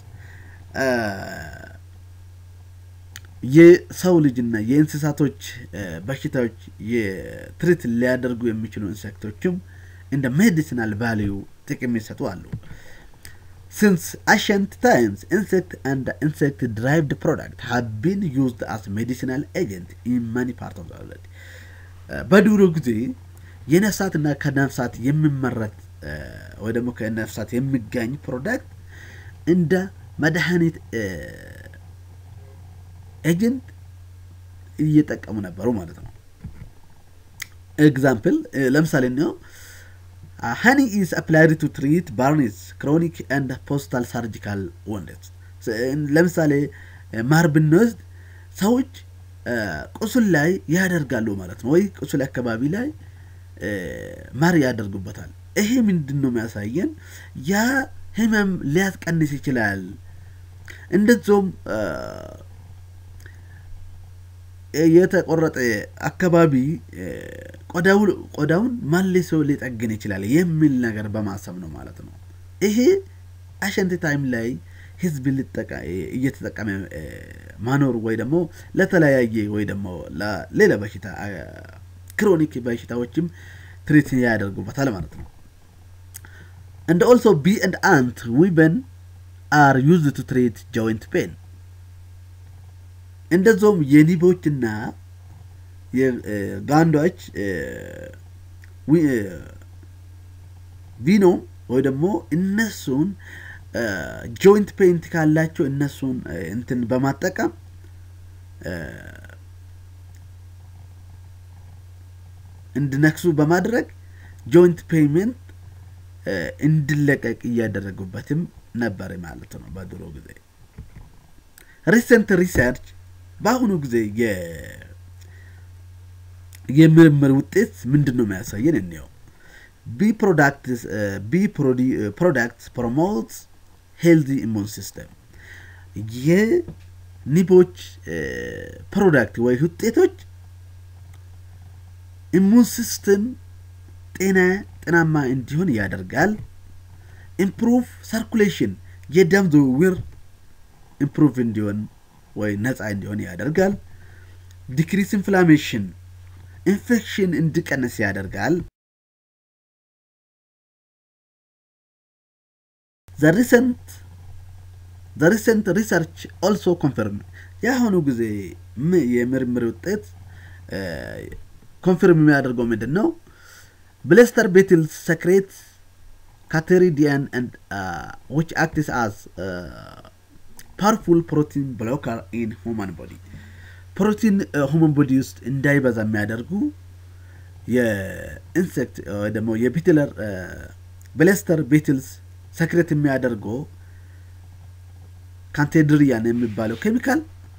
የሰው ልጅና የእንስሳቶች በሽታዎች የትሪት ሊያደርጉ የሚችሉ ኢንሴክቶችም እንደ ሜዲሲናል ቫሊዩ ጥቅም ይሰጡ አሉ። ሲንስ አሸንት ታይምስ ኢንሴክት አንድ ኢንሴክት ድራይቭድ ፕሮዳክት ሃቭ ቢን ዩዝድ አስ ሜዲሲናል ኤጀንት ኢን ማኒ ፓርት ኦፍ ዘ ወርልድ። በድሮ ጊዜ የነፍሳትና ከነፍሳት የሚመረት ወይ ደግሞ ከነፍሳት የሚገኝ ፕሮዳክት እንደ መድኃኒት ኤጀንት እየጠቀሙ ነበሩ ማለት ነው። ኤግዛምፕል ለምሳሌ ነው ሃኒ ኢዝ አፕላይድ ቱ ትሪት ባርኒስ ክሮኒክ ኤንድ ፖስታል ሳርጂካል ወንደስ። ለምሳሌ ማር ብንወስድ ሰዎች ቁስል ላይ ያደርጋሉ ማለት ነው፣ ወይ ቁስል አካባቢ ላይ ማር ያደርጉበታል። ይሄ ምንድን ነው የሚያሳየን? ያ ህመም ሊያስቀንስ ይችላል። እንደዚሁም የተቆረጠ አካባቢ ቆዳውን መልሶ ሊጠግን ይችላል የሚል ነገር በማሰብ ነው ማለት ነው። ይሄ አሸንት ታይም ላይ ህዝብ እየተጠቀመ ማኖር ወይ ደግሞ ለተለያየ ወይ ደግሞ ለሌላ በሽታ ክሮኒክ በሽታዎችም ትሪት ያደርጉበታል ማለት ነው። እንደ ኦልሶ ቢ ኤንድ አንት ዊበን አር ዩዝድ ቱ ትሪት ጆይንት ፔን እንደዚሁም የኒቦችና የጋንዶች ቪኖ ወይ ደግሞ እነሱን ጆይንት ፔንት ካላቸው እነሱን እንትን በማጠቀም እንዲነክሱ በማድረግ ጆይንት ፔይመንት እንዲለቀቅ እያደረጉበትም ነበር ማለት ነው በድሮ ጊዜ። ሪሰንት ሪሰርች በአሁኑ ጊዜ የምርምር ውጤት ምንድን ነው የሚያሳየን? እንየው። ቢ ፕሮዳክትስ ፕሮሞትስ ሄልዚ ኢሙን ሲስተም የኒቦች ፕሮዳክት ወይ ውጤቶች ኢሙን ሲስተም ጤና ጤናማ እንዲሆን ያደርጋል። ኢምፕሩቭ ሰርኩሌሽን የደም ዝውውር ኢምፕሩቭ እንዲሆን ወይ ነፃ እንዲሆን ያደርጋል። ዲክሪስ ኢንፍላሜሽን ኢንፌክሽን እንዲቀንስ ያደርጋል። ዘ ሪሰንት ሪሰርች ኦልሶ ኮንፈርም የአሁኑ ጊዜ የምርምር ውጤት ኮንፈርም የሚያደርገው ምንድን ነው? ብሌስተር ቤትልስ ሰክሬት ካቴሪዲያን ዊች አክትስ አዝ ፓወርፉል ፕሮቲን ብሎከር ኢን ሁማን ቦዲ ፕሮቲን ሁማን ቦዲ ውስጥ እንዳይበዛ የሚያደርጉ የኢንሴክት ወይ ደግሞ የቢትለር ብሌስተር ቤትልስ ሰክሬት የሚያደርገው ካንቴድሪያን የሚባለው ኬሚካል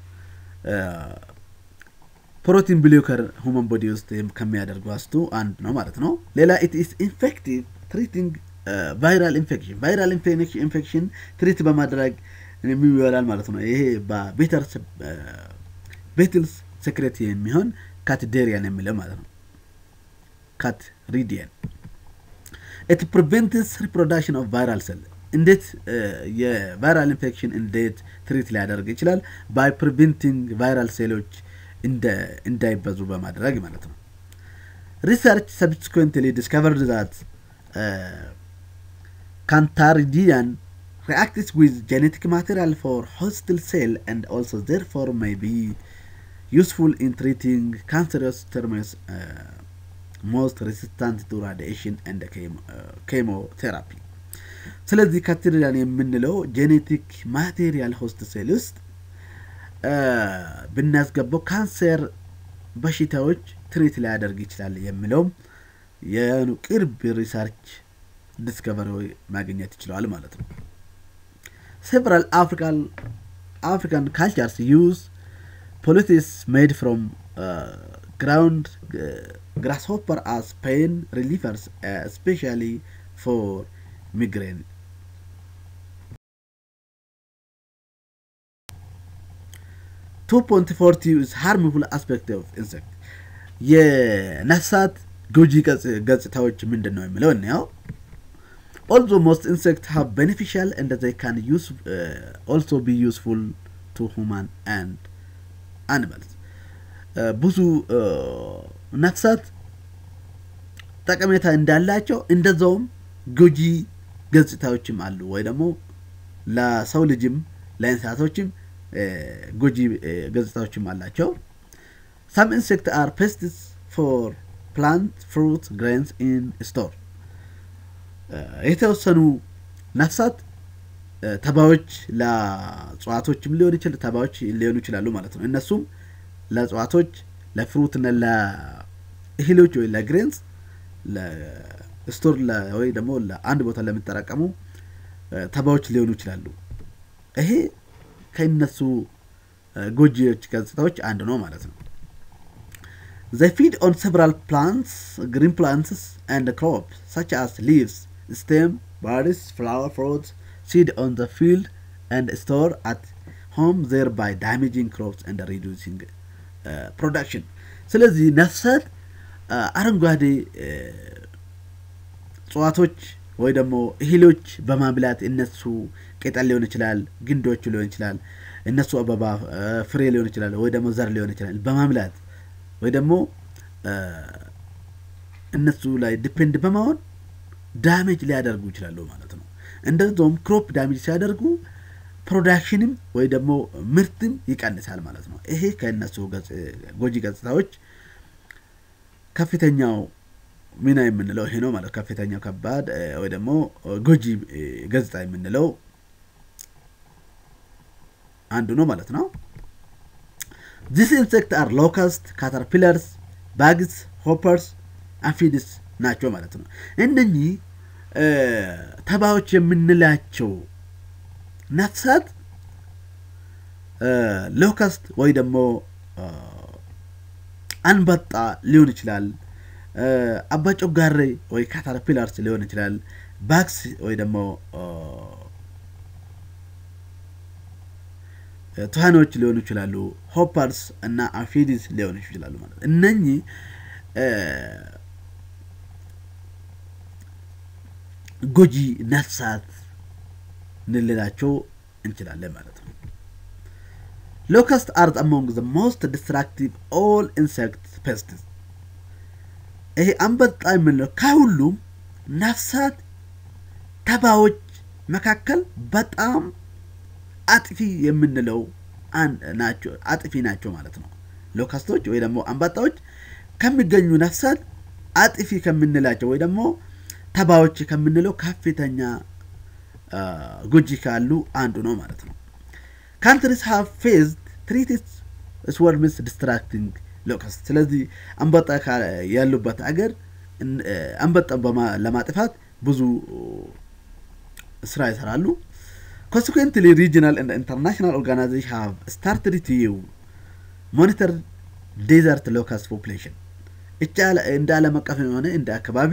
ፕሮቲን ብሎከር ሁማን ቦዲ ውስጥ ከሚያደርጉ ውስጡ አንድ ነው ማለት ነው። ሌላ ኢት ኢስ ኢንፌክቲቭ ትሪቲንግ ቫይራል ኢንፌክሽን ቫይራል ኢንፌክሽን ትሪት በማድረግ የሚውላል ማለት ነው። ይሄ በቤተር ቤትልስ ሴክሬት የሚሆን ካትዴሪያን የሚለው ማለት ነው። ካት ሪዲያን ኢት ፕሪቨንትስ ሪፕሮዳክሽን ኦፍ ቫይራል ሴል እንዴት የቫይራል ኢንፌክሽን እንዴት ትሪት ሊያደርግ ይችላል? ባይ ፕሪቨንቲንግ ቫይራል ሴሎች እንዳይበዙ በማድረግ ማለት ነው። ሪሰርች ሰብስኩዌንትሊ ዲስከቨርድ ዛት ካንታሪዲያን reacts with genetic material for hostile cell and also therefore may be useful in treating cancerous tumors uh, most resistant to radiation and chemotherapy ስለዚህ ካቴድሪያን የምንለው ጄኔቲክ ማቴሪያል ሆስት ሴል ውስጥ ብናስገባው ካንሰር በሽታዎች ትሪት ሊያደርግ ይችላል የሚለውም የቅርብ ሪሰርች ዲስከቨሪ ማግኘት ይችለዋል ማለት ነው። several African African cultures use poultice made from uh, ground uh, grasshopper as pain relievers, uh, especially for migraine. Two point forty is harmful aspect of insect. የነፍሳት ጎጂ ገጽታዎች ምንድን ነው የሚለው እንያው although most insects have beneficial and they can use uh, also be useful to human and animals ብዙ ነፍሳት ጠቀሜታ እንዳላቸው እንደዛውም ጎጂ ገጽታዎችም አሉ ወይ ደግሞ ለሰው ልጅም ለእንስሳቶችም ጎጂ ገጽታዎችም አላቸው some insects are pests for plant fruit grains in store የተወሰኑ ነፍሳት ተባዮች ለእጽዋቶችም ሊሆን ይችላል ተባዮች ሊሆኑ ይችላሉ ማለት ነው። እነሱም ለእጽዋቶች ለፍሩትና ለእህሎች ወይ ለግሬንስ ለስቶር ወይ ደግሞ ለአንድ ቦታ ለሚጠራቀሙ ተባዮች ሊሆኑ ይችላሉ። ይሄ ከእነሱ ጎጂዎች ገጽታዎች አንዱ ነው ማለት ነው። They feed on several plants, green plants and crops such as leaves, stem, berries, flower, fruits, seed on the field and store at home thereby damaging crops and reducing uh, production. ስለዚህ ነፍሳት አረንጓዴ እጽዋቶች ወይ ደግሞ እህሎች በማብላት እነሱ ቅጠል ሊሆን ይችላል፣ ግንዶቹ ሊሆን ይችላል፣ እነሱ አበባ ፍሬ ሊሆን ይችላል፣ ወይ ደግሞ ዘር ሊሆን ይችላል በማብላት ወይ ደግሞ እነሱ ላይ ዲፔንድ በመሆን ዳሜጅ ሊያደርጉ ይችላሉ ማለት ነው። እንደዚሁም ክሮፕ ዳሜጅ ሲያደርጉ ፕሮዳክሽንም ወይ ደግሞ ምርትም ይቀንሳል ማለት ነው። ይሄ ከእነሱ ጎጂ ገጽታዎች ከፍተኛው ሚና የምንለው ይሄ ነው ማለት ከፍተኛው ከባድ ወይ ደግሞ ጎጂ ገጽታ የምንለው አንዱ ነው ማለት ነው። ዚስ ኢንሴክት አር ሎከስት፣ ካተርፒለርስ፣ ባግስ፣ ሆፐርስ፣ አፊድስ ናቸው ማለት ነው። እነኚህ ተባዮች የምንላቸው ነፍሳት ሎከስት ወይ ደግሞ አንበጣ ሊሆን ይችላል። አባጮጋሬ ወይ ካተርፒላርስ ሊሆን ይችላል። ባክስ ወይ ደግሞ ትሃኖች ሊሆኑ ይችላሉ። ሆፐርስ እና አፊዲስ ሊሆኑ ይችላሉ ማለት ነው። እነኚህ ጎጂ ነፍሳት እንልላቸው እንችላለን ማለት ነው። ሎከስት አር አሞንግ ዘ ሞስት ዲስትራክቲቭ ኦል ኢንሴክት ፔስትስ። ይሄ አንበጣ የምንለው ከሁሉም ነፍሳት ተባዮች መካከል በጣም አጥፊ የምንለው ናቸው አጥፊ ናቸው ማለት ነው። ሎከስቶች ወይ ደግሞ አንበጣዎች ከሚገኙ ነፍሳት አጥፊ ከምንላቸው ወይ ደግሞ ተባዮች ከምንለው ከፍተኛ ጎጂ ካሉ አንዱ ነው ማለት ነው። ካንትሪስ ሃቭ ፌዝድ ትሪቲስ ስወርምስ ዲስትራክቲንግ ሎከስት። ስለዚህ አንበጣ ያሉበት አገር አንበጣን ለማጥፋት ብዙ ስራ ይሰራሉ። Consequently, regional and international organizations have started to monitor desert locust population. እንደ ዓለም አቀፍ የሆነ እንደ አካባቢ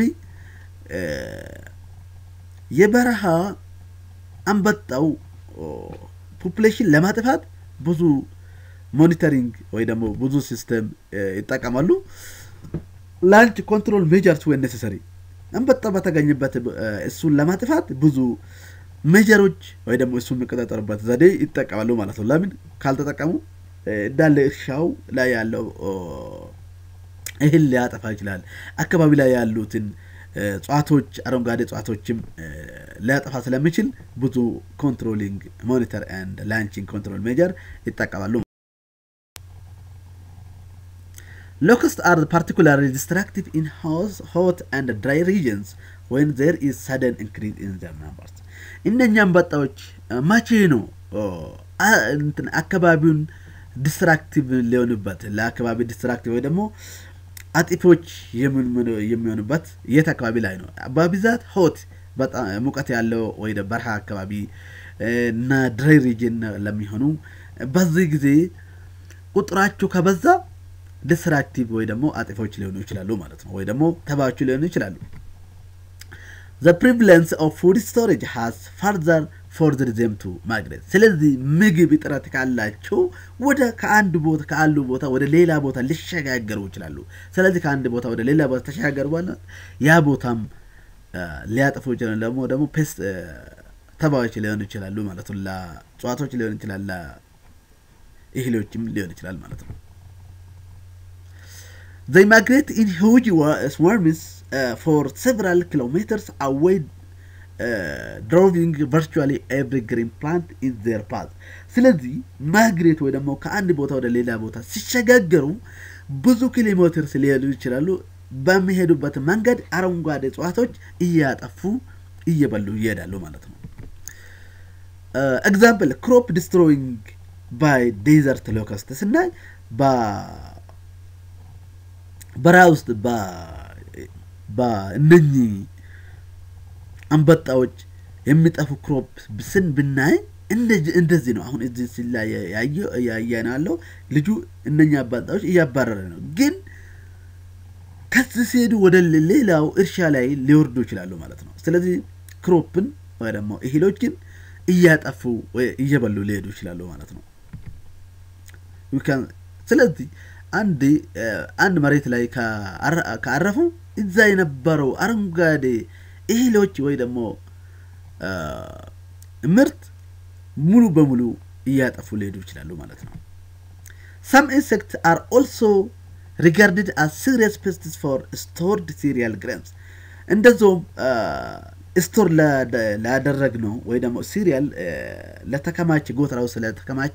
የበረሃ አንበጣው ፖፑሌሽን ለማጥፋት ብዙ ሞኒተሪንግ ወይ ደግሞ ብዙ ሲስተም ይጠቀማሉ። ላንች ኮንትሮል ሜጀርስ ወይ ኔሴሰሪ አንበጣ በተገኘበት እሱን ለማጥፋት ብዙ ሜጀሮች ወይ ደግሞ እሱ የሚቆጣጠሩበት ዘዴ ይጠቀማሉ ማለት ነው። ለምን ካልተጠቀሙ እንዳለ እርሻው ላይ ያለው እህል ሊያጠፋ ይችላል። አካባቢ ላይ ያሉትን እጽዋቶች፣ አረንጓዴ እጽዋቶችም ሊያጠፋ ስለሚችል ብዙ ኮንትሮሊንግ ሞኒተር ኤንድ ላንቺንግ ኮንትሮል ሜጀር ይጠቀማሉ። ሎከስት አር ፓርቲኩላርሊ ዲስትራክቲቭ ኢን ሆት ኤንድ ድራይ ሪጅንስ ወይን ዜር ኢዝ ሰደን ኢንክሪዝ ኢን ዘር ናምበርስ። እነኛ አንበጣዎች መቼ ነው አካባቢውን ዲስትራክቲቭ ሊሆኑበት ለአካባቢ ዲስትራክቲቭ ወይ ደግሞ አጥፊዎች የሚሆኑበት የት አካባቢ ላይ ነው? በብዛት ሆት በጣም ሙቀት ያለው ወይ በረሃ አካባቢ እና ድራይ ሪጅን ለሚሆኑ በዚህ ጊዜ ቁጥራቸው ከበዛ ዲስትራክቲቭ ወይ ደግሞ አጥፊዎች ሊሆኑ ይችላሉ ማለት ነው። ወይ ደግሞ ተባዮቹ ሊሆኑ ይችላሉ። ዘ ፕሪቫለንስ ኦፍ ፉድ ስቶሬጅ ሃዝ ፋርዘር ፎርዝድ ዜም ቱ ማግሬት። ስለዚህ ምግብ እጥረት ካላቸው ወደ ከአንድ ቦታ ከአሉ ቦታ ወደ ሌላ ቦታ ሊሸጋገሩ ይችላሉ። ስለዚህ ከአንድ ቦታ ወደ ሌላ ቦታ ተሸጋገሩ በኋላ ያ ቦታም ሊያጠፉ ይችላሉ። ደግሞ ደግሞ ፔስት ተባዮች ሊሆኑ ይችላሉ ማለት ነው። ለእጽዋቶች ሊሆን ይችላል፣ ለእህሎችም ሊሆን ይችላል ማለት ነው። They migrate in huge swarms uh, for several kilometers away ድሮቪንግ ቨርቹዋሊ ኤቭሪ ግሪን ፕላንት ኢን ዜር ፓዝ። ስለዚህ ማግሬት ወይ ደግሞ ከአንድ ቦታ ወደ ሌላ ቦታ ሲሸጋገሩ ብዙ ኪሎ ሜትርስ ሊሄዱ ይችላሉ። በሚሄዱበት መንገድ አረንጓዴ እጽዋቶች እያጠፉ እየበሉ ይሄዳሉ ማለት ነው። ኤግዛምፕል ክሮፕ ዲስትሮይንግ ባይ ዴዘርት ሎከስት ስናይ በረሃ ውስጥ በእነኚህ አንበጣዎች የሚጠፉ ክሮፕ ስን ብናይ እንደዚህ ነው። አሁን እዚህ ሲላ ያየን ያለው ልጁ እነኛ አንበጣዎች እያባረረ ነው። ግን ከዚህ ሲሄዱ ወደ ሌላው እርሻ ላይ ሊወርዱ ይችላሉ ማለት ነው። ስለዚህ ክሮፕን ወይ ደግሞ እህሎችን እያጠፉ እየበሉ ሊሄዱ ይችላሉ ማለት ነው። ስለዚህ አንድ አንድ መሬት ላይ ካረፉ እዛ የነበረው አረንጓዴ እህሎች ወይ ደግሞ ምርት ሙሉ በሙሉ እያጠፉ ሊሄዱ ይችላሉ ማለት ነው። ሰም ኢንሴክት አር ኦልሶ ሪጋርድድ አስ ሲሪየስ ፔስትስ ፎር ስቶርድ ሲሪያል ግሬንስ እንደዚሁም ስቶር ላደረግ ነው ወይ ደግሞ ሲሪያል ለተከማቸ ጎተራው ስለተከማቸ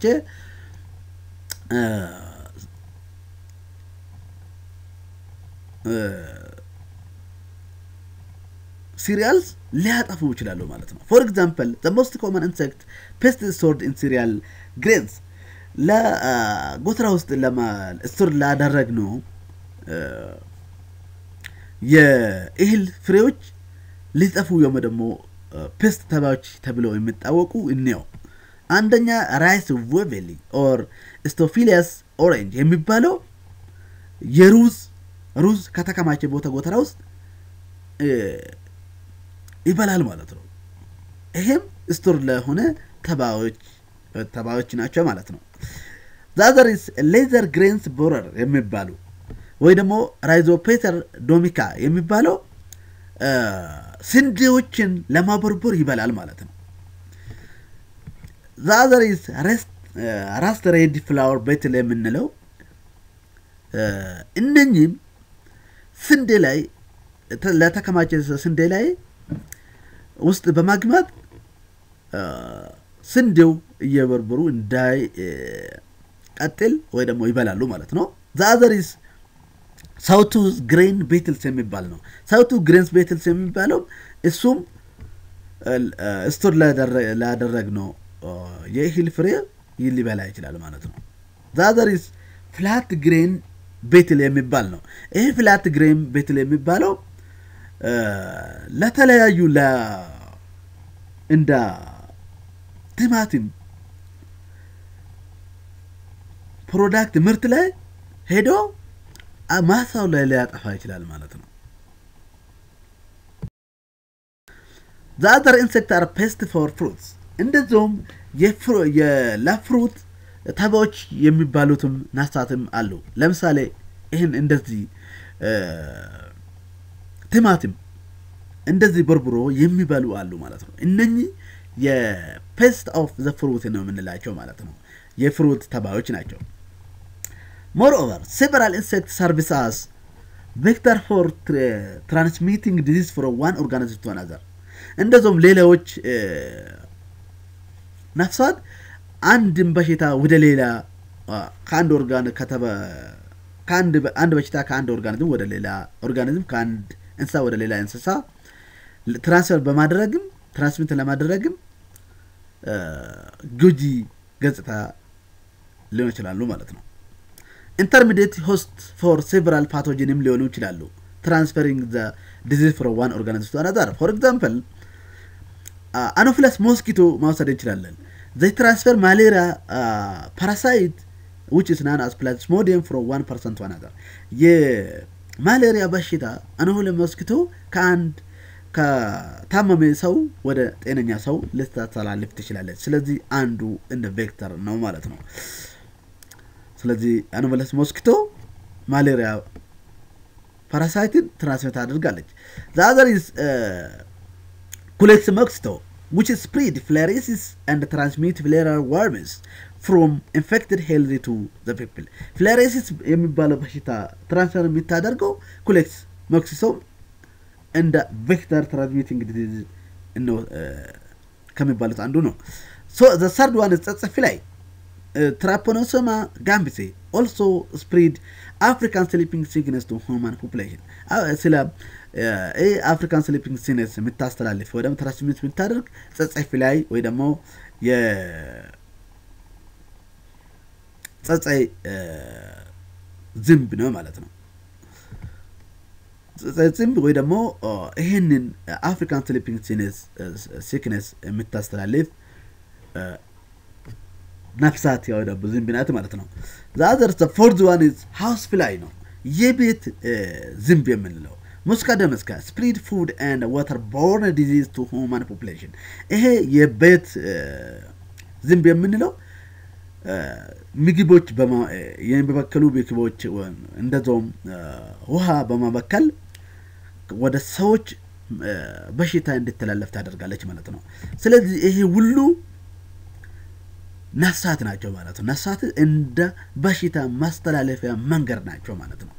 ሲሪያልስ ሊያጠፉ ይችላሉ ማለት ነው። ፎር ኤግዛምፕል ዘ ሞስት ኮመን ኢንሴክት ፔስት ስቶርድ ኢን ሲሪያል ግሬንስ ለጎተራ ውስጥ ስቶር ላደረግ ነው የእህል ፍሬዎች ሊጠፉ ወይም ደግሞ ፔስት ተባዮች ተብለው የሚታወቁ እንየው። አንደኛ ራይስ ዌቬሊ ኦር ስቶፊሊያስ ኦሬንጅ የሚባለው የሩዝ ሩዝ ከተከማቸ ቦታ ጎተራ ውስጥ ይበላል ማለት ነው። ይሄም ስቶር ለሆነ ተባዮች ተባዮች ናቸው ማለት ነው። ዛዘሪስ ሌዘር ግሬንስ ቦረር የሚባሉ ወይ ደግሞ ራይዞፔተር ዶሚካ የሚባለው ስንዴዎችን ለማቦርቦር ይበላል ማለት ነው። ዛዘሪስ ራስት ሬድ ፍላወር ቤትል የምንለው እነኚህም ስንዴ ላይ ለተከማቸ ስንዴ ላይ ውስጥ በማግማት ስንዴው እየበርበሩ እንዳይ ቀጥል ወይ ደግሞ ይበላሉ ማለት ነው። ዛዘሪስ ሳውቱ ግሬን ቤትልስ የሚባል ነው። ሳውቱ ግሬንስ ቤትልስ የሚባለው እሱም ስቶር ላደረግ ነው የእህል ፍሬ ሊበላ ይችላል ማለት ነው። ዛዘሪስ ፍላት ግሬን ቤትል የሚባል ነው። ይህ ፍላት ግሬን ቤትል የሚባለው ለተለያዩ እንደ ቲማቲም ፕሮዳክት ምርት ላይ ሄዶ ማሳው ላይ ሊያጠፋ ይችላል ማለት ነው። ዛዘር ኢንሴክት አር ፔስት ፎር ፍሩትስ እንደዚሁም ለፍሩት ተባዮች የሚባሉትም ናሳትም አሉ። ለምሳሌ ይህን እንደዚህ ቲማቲም እንደዚህ በርብሮ የሚበሉ አሉ ማለት ነው። እነኚህ የፔስት ኦፍ ዘ ፍሩት ነው የምንላቸው ማለት ነው። የፍሩት ተባዮች ናቸው። ሞርኦቨር ሴቨራል ኢንሴክት ሰርቪስስ ቬክተር ፎር ትራንስሚቲንግ ዲዚዝ ፍሮም ዋን ኦርጋኒዝም ቱ አናዘር እንደዚሁም ሌላዎች ነፍሳት አንድን በሽታ ወደ ሌላ ከአንድ ኦርጋን አንድ በሽታ ከአንድ ኦርጋኒዝም ወደ ሌላ ኦርጋኒዝም ከአንድ እንስሳ ወደ ሌላ እንስሳ ትራንስፈር በማድረግም ትራንስሚት ለማድረግም ጎጂ ገጽታ ሊሆን ይችላሉ ማለት ነው። ኢንተርሚዲየት ሆስት ፎር ሴቨራል ፓቶጂንም ሊሆኑ ይችላሉ። ትራንስፈሪንግ ዘ ዲዚዝ ፍሮም ዋን ኦርጋኒዝም ቱ አናዘር ፎር ኤግዛምፕል አኖፊለስ ሞስኪቶ ማውሰድ እንችላለን። ዘይ ትራንስፈር ማሌሪያ ፓራሳይት ዊች ኢዝ ናን አስ ፕላዝሞዲየም ፍሮም ዋን ፐርሰን ቱ አናዘር የማሌሪያ በሽታ አኖፊለስ ሞስኪቶ ከአንድ ከታመመ ሰው ወደ ጤነኛ ሰው ልታስተላልፍ ትችላለች። ስለዚህ አንዱ እንደ ቬክተር ነው ማለት ነው። ስለዚህ አኖፊለስ ሞስኪቶ ማሌሪያ ፓራሳይትን ትራንስሚት አድርጋለች። ዛዘር ኢዝ ኩሌክስ ሞስኪቶ which spread filariasis and transmit filarial worms from infected healthy to the people filariasis የሚባለው በሽታ ትራንስፈር የሚታደርገው ኩሌክስ ሞክሲቶ እንደ ቬክተር ትራንስሚቲንግ ዲዚዝ ከሚባሉት አንዱ ነው። ዘ ሰርድ ዋን ጸጸፊ ላይ ትራፖኖሶማ ጋምቢሴ ኦልሶ ስፕሪድ አፍሪካን ስሊፒንግ ሲክነስ ቱ ሁማን ፖፑሌሽን ስለ ይህ አፍሪካን ስሊፒንግ ሲነስ የምታስተላልፍ ወይ ደግሞ ትራንስሚት የምታደርግ ጸጸፊ ላይ ወይ ደግሞ የጸጸይ ዝንብ ነው ማለት ነው። ዝንብ ወይ ደግሞ ይህንን አፍሪካን ስሊፒንግ ሲክነስ የምታስተላልፍ ነፍሳት ያው ደግሞ ዝንብ ናት ማለት ነው። ዛዘር ፎርዝ ዋን ኢዝ ሃውስ ፍላይ ነው የቤት ዝንብ የምንለው ሙስካ ደመስካ ስፕሪድ ፉድ ኤንድ ዋተር ቦርን ዲዚዝ ቱ ሁማን ፖፕሌሽን ይሄ የቤት ዝንብ የምንለው ምግቦች የሚበከሉ ምግቦች እንደዚውም ውሃ በማበከል ወደ ሰዎች በሽታ እንዲተላለፍ ታደርጋለች ማለት ነው። ስለዚህ ይሄ ሁሉ ነፍሳት ናቸው ማለት ነው። ነፍሳት እንደ በሽታ ማስተላለፊያ መንገድ ናቸው ማለት ነው።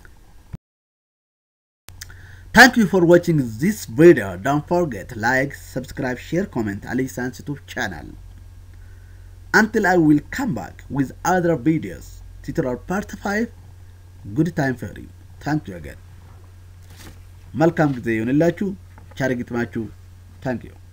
Thank you for watching this video. Don't forget like, subscribe, share, comment Ali Sans YouTube channel. Until I will come back with other videos. Tutorial part 5. Good time for you. Thank you again. መልካም ጊዜ ይሆንላችሁ። ቻር ግጥማችሁ። ታንክ ዩ